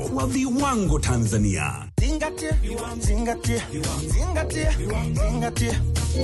wa viwango Tanzania. Zingatia, zingatia, zingatia, zingatia.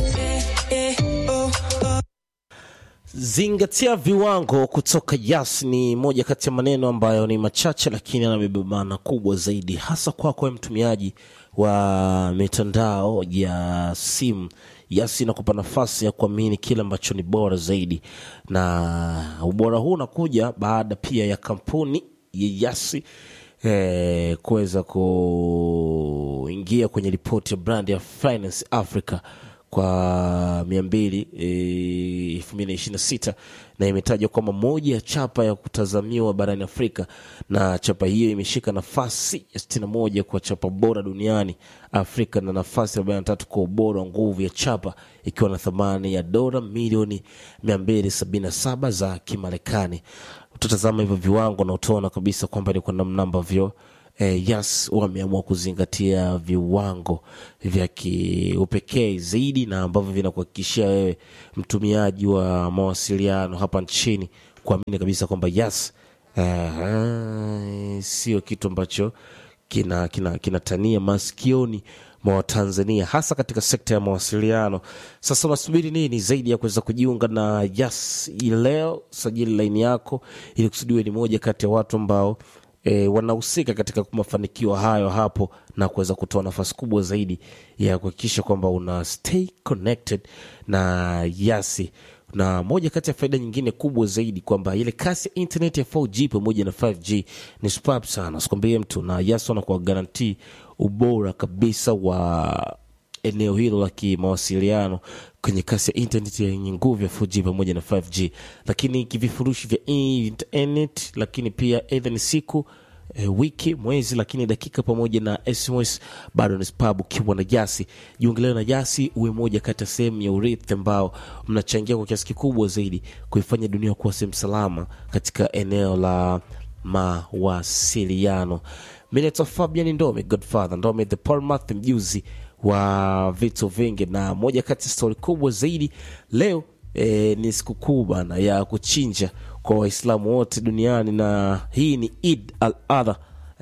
Zingatia viwango kutoka Yas ni moja kati ya maneno ambayo ni machache lakini yanabeba maana kubwa zaidi, hasa kwako wewe mtumiaji wa mitandao ya simu. Yas inakupa nafasi ya kuamini kile ambacho ni bora zaidi, na ubora huu unakuja baada pia ya kampuni ya Yas eh, kuweza kuingia kwenye ripoti ya brand ya Finance Africa kwa mia mbili elfu mbili na ishirini na sita na imetajwa kwamba moja ya chapa ya kutazamiwa barani Afrika, na chapa hiyo imeshika nafasi ya sitini na moja kwa chapa bora duniani Afrika na nafasi ya arobaini na tatu kwa ubora wa nguvu ya chapa ikiwa na thamani ya dola milioni mia mbili sabini na saba za Kimarekani. Utatazama hivyo viwango na utaona kabisa kwamba ni kwa namna ambavyo eh, Yas wameamua kuzingatia viwango vya kiupekee zaidi na ambavyo vinakuhakikishia wewe mtumiaji wa mawasiliano hapa nchini kuamini kabisa kwamba Yas eh, sio kitu ambacho kina kina kinatania masikioni mwa Watanzania hasa katika sekta ya mawasiliano. Sasa unasubiri nini zaidi ya kuweza kujiunga na Yas hii leo? Sajili laini yako ili kusudiwe ni moja kati ya watu ambao e, wanahusika katika mafanikio hayo hapo na kuweza kutoa nafasi kubwa zaidi ya kuhakikisha kwamba una stay connected na Yasi na moja kati ya faida nyingine kubwa zaidi kwamba ile kasi ya internet ya 4G pamoja na 5G ni superb sana, sikwambie mtu, na Yas wanakuwa garantii ubora kabisa wa eneo hilo la kimawasiliano kwenye kasi ya internet yenye nguvu ya 4G pamoja na 5G, lakini kivifurushi vya internet, lakini pia aidha ni siku e, wiki, mwezi, lakini dakika pamoja na SMS bado ni spabu ukiwa na Jasi. Jiungelee na Jasi uwe moja kati ya sehemu ya urithi ambao mnachangia kwa kiasi kikubwa zaidi kuifanya dunia kuwa sehemu salama katika eneo la mawasiliano. Mimi naitwa Fabian Ndome, Godfather Ndome, the Palmath, mjuzi wa vitu vingi, na moja kati ya stori kubwa zaidi leo e, ni sikukuu bana ya kuchinja kwa Waislamu wote duniani, na hii ni Eid al-Adha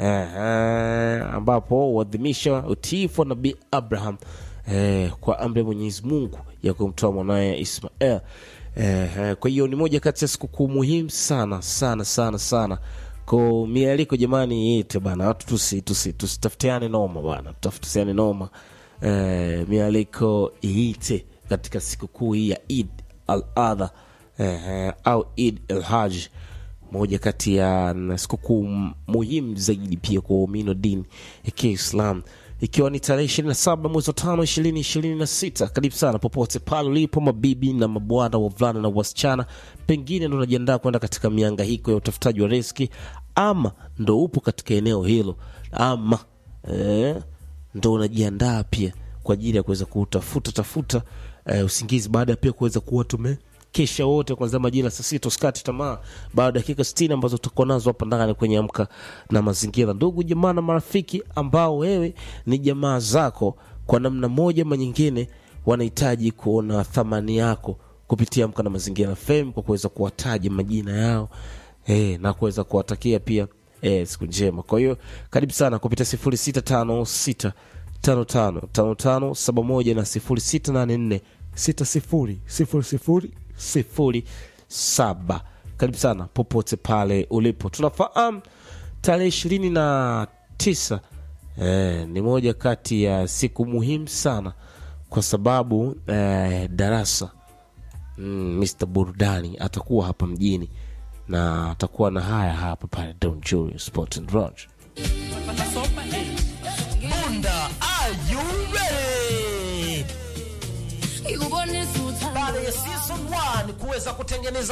eh, ambapo huadhimisha utiifu wa Nabii Abraham eh, kwa amri ya Mwenyezi Mungu ya kumtoa mwanaye Ismael. Eh, kwa hiyo ni moja kati ya sikukuu muhimu sana sana sana sana ko mialiko jamani, ite bana, watu tusi tusi tusitafutiane noma bana, tutafutiane noma eh, mialiko iite katika sikukuu hii ya Eid al-Adha eh, au Eid al-Hajj, moja kati ya sikukuu muhimu zaidi pia kwa waumini wa dini ya Kiislam ikiwa ni tarehe ishirini na saba mwezi wa tano ishirini ishirini na sita karibu sana popote pale ulipo mabibi na mabwana wavulana na wasichana pengine ndo unajiandaa kwenda katika miangahiko ya utafutaji wa riski ama ndo upo katika eneo hilo ama eh, ndo unajiandaa pia kwa ajili ya kuweza kutafuta tafuta eh, usingizi baada ya pia kuweza kuwa tume kesha wote kwanzia majira saa sita usikati tamaa baada ya dakika sitini ambazo tutakuwa nazo hapa ndani kwenye amka na mazingira ndugu jamaa na marafiki ambao wewe ni jamaa zako kwa namna moja ama nyingine wanahitaji kuona thamani yako kupitia amka na mazingira fm kwa kuweza kuwataja majina yao eh, na kuweza kuwatakia pia eh, siku njema kwa hiyo karibu sana kupitia sifuri sita tano sita tano tano tano tano saba moja na sifuri sita nane nne sita sifuri sifuri sifuri sifuri saba karibu sana popote pale ulipo tunafahamu tarehe ishirini na tisa eh, ni moja kati ya siku muhimu sana kwa sababu eh, darasa mm, Mr burudani atakuwa hapa mjini na atakuwa na haya hapa pale Don Julio Sport and Lodge. Bunda, are you ready? Baada ya season 1 kuweza kutengeneza